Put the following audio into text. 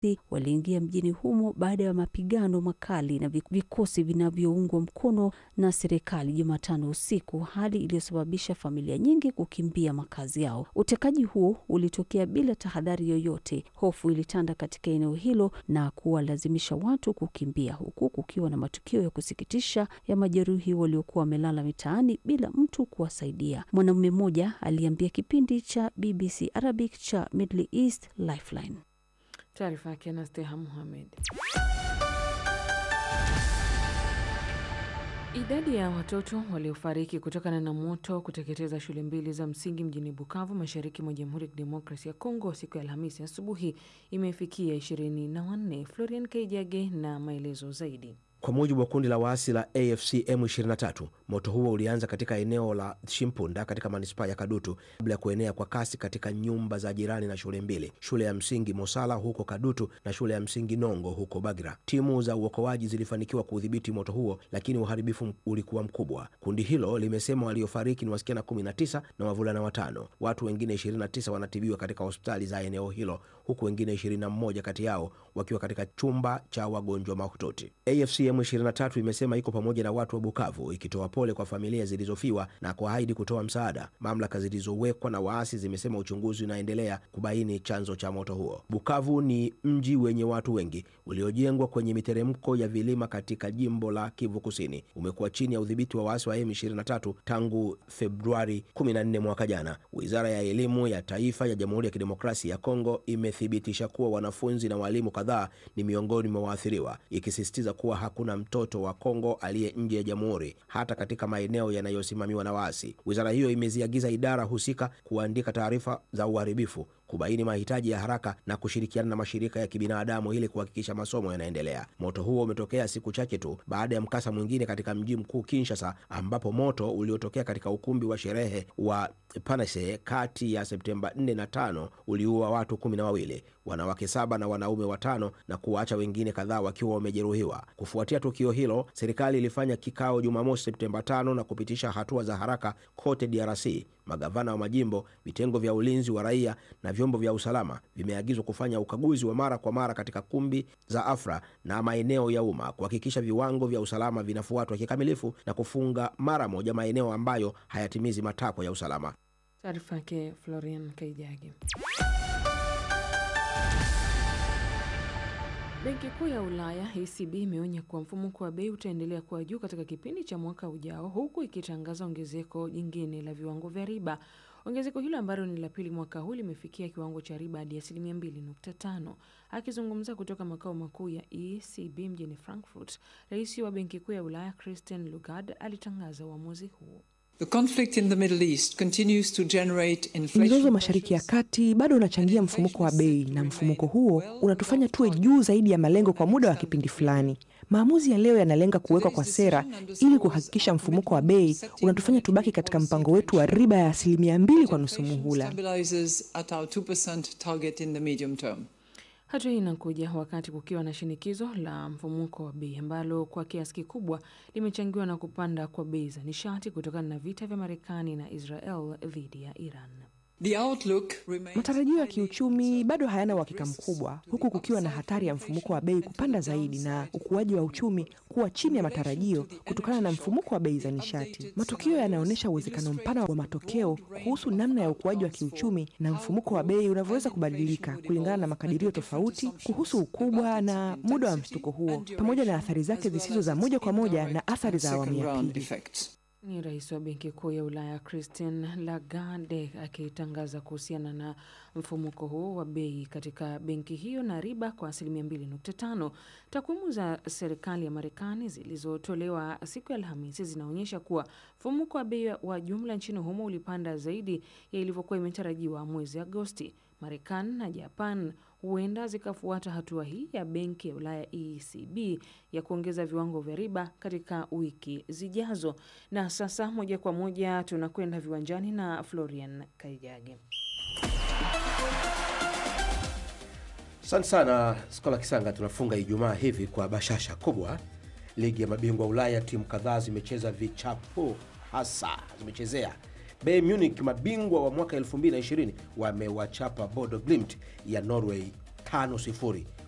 waliingia mjini humo baada ya mapigano makali na vikosi vinavyoungwa mkono na serikali Jumatano usiku, hali iliyosababisha familia nyingi kukimbia makazi yao. Utekaji huo ulitokea bila tahadhari yoyote. Hofu ilitanda katika eneo hilo na kuwalazimisha watu kukimbia, huku kukiwa na matukio ya kusikitisha ya majeruhi waliokuwa wamelala mitaani bila mtu kuwasaidia. Mwanamume mmoja aliambia kipindi cha BBC Arabic cha Middle East Lifeline. Taarifa yake Anasteha Muhamed. Idadi ya watoto waliofariki kutokana na moto kuteketeza shule mbili za msingi mjini Bukavu, mashariki mwa Jamhuri ya Kidemokrasia ya Kongo siku ya Alhamisi asubuhi imefikia ishirini na wanne. Florian Kaijage na maelezo zaidi. Kwa mujibu wa kundi la waasi la AFC M23, moto huo ulianza katika eneo la Shimpunda katika manispaa ya Kadutu kabla ya kuenea kwa kasi katika nyumba za jirani na shule mbili, shule ya msingi Mosala huko Kadutu na shule ya msingi Nongo huko Bagira. Timu za uokoaji zilifanikiwa kuudhibiti moto huo, lakini uharibifu ulikuwa mkubwa. Kundi hilo limesema waliofariki ni wasichana 19 na wavulana watano. Watu wengine 29 wanatibiwa katika hospitali za eneo hilo, huku wengine 21 kati yao wakiwa katika chumba cha wagonjwa mahututi. AFC M23 imesema iko pamoja na watu wa Bukavu ikitoa pole kwa familia zilizofiwa na kuahidi kutoa msaada. Mamlaka zilizowekwa na waasi zimesema uchunguzi unaendelea kubaini chanzo cha moto huo. Bukavu ni mji wenye watu wengi uliojengwa kwenye miteremko ya vilima katika jimbo la Kivu Kusini. Umekuwa chini ya udhibiti wa waasi wa M23 tangu Februari 14 mwaka jana. Wizara ya elimu ya taifa ya Jamhuri ya Kidemokrasia ya Kongo imethibitisha kuwa wanafunzi na walimu kadhaa ni miongoni mwa waathiriwa, ikisisitiza kuwa hakuna mtoto wa Kongo aliye nje ya jamhuri hata katika maeneo yanayosimamiwa na waasi. Wizara hiyo imeziagiza idara husika kuandika taarifa za uharibifu, kubaini mahitaji ya haraka na kushirikiana na mashirika ya kibinadamu ili kuhakikisha masomo yanaendelea. Moto huo umetokea siku chache tu baada ya mkasa mwingine katika mji mkuu Kinshasa, ambapo moto uliotokea katika ukumbi wa sherehe wa Panase kati ya Septemba 4 na 5 uliua watu kumi na wawili, wanawake saba na wanaume watano na kuwaacha wengine kadhaa wakiwa wamejeruhiwa. Kufuatia tukio hilo, serikali ilifanya kikao Jumamosi Septemba 5 na kupitisha hatua za haraka kote DRC. Magavana wa majimbo, vitengo vya ulinzi wa raia na vyombo vya usalama vimeagizwa kufanya ukaguzi wa mara kwa mara katika kumbi za afra na maeneo ya umma kuhakikisha viwango vya usalama vinafuatwa kikamilifu na kufunga mara moja maeneo ambayo hayatimizi matakwa ya usalama. Taarifa yake Florian Kaijage. Benki Kuu ya Ulaya ECB imeonya kuwa mfumuko wa bei utaendelea kuwa juu katika kipindi cha mwaka ujao, huku ikitangaza ongezeko jingine la viwango vya riba. Ongezeko hilo ambalo ni la pili mwaka huu limefikia kiwango cha riba hadi asilimia 2.5. Akizungumza kutoka makao makuu ya ECB mjini Frankfurt, rais wa Benki Kuu ya Ulaya Christine Lagarde alitangaza uamuzi huo. Mzozo Mashariki ya Kati bado unachangia mfumuko wa bei na mfumuko huo unatufanya tuwe juu zaidi ya malengo kwa muda wa kipindi fulani. Maamuzi ya leo yanalenga kuwekwa kwa sera ili kuhakikisha mfumuko wa bei unatufanya tubaki katika mpango wetu wa riba ya asilimia mbili kwa nusu muhula. Hatua hii inakuja wakati kukiwa na shinikizo la mfumuko wa bei ambalo kwa kiasi kikubwa limechangiwa na kupanda kwa bei za nishati kutokana na vita vya Marekani na Israel dhidi ya Iran. Matarajio ya kiuchumi bado hayana uhakika mkubwa, huku kukiwa na hatari ya mfumuko wa bei kupanda zaidi na ukuaji wa uchumi kuwa chini ya matarajio kutokana na mfumuko wa bei za nishati. Matukio yanaonyesha uwezekano mpana wa matokeo kuhusu namna ya ukuaji wa kiuchumi na mfumuko wa bei unavyoweza kubadilika kulingana na makadirio tofauti kuhusu ukubwa na muda wa mshtuko huo, pamoja na athari zake zisizo za moja kwa moja na athari za awamu ya pili. Ni rais wa Benki Kuu ya Ulaya Christine Lagarde akitangaza kuhusiana na mfumuko huo wa bei katika benki hiyo na riba kwa asilimia 2.5. Takwimu za serikali ya Marekani zilizotolewa siku ya Alhamisi zinaonyesha kuwa mfumuko wa bei wa jumla nchini humo ulipanda zaidi ya ilivyokuwa imetarajiwa mwezi Agosti. Marekani na Japan huenda zikafuata hatua hii ya benki ya Ulaya ECB ya kuongeza viwango vya riba katika wiki zijazo. Na sasa moja kwa moja tunakwenda viwanjani na Florian Kaijage. Asante sana Skola Kisanga. Tunafunga Ijumaa hivi kwa bashasha kubwa. Ligi ya mabingwa Ulaya, timu kadhaa zimecheza vichapo hasa zimechezea Bayern Munich mabingwa wa mwaka 2020 wamewachapa Bodo Glimt ya Norway 5-0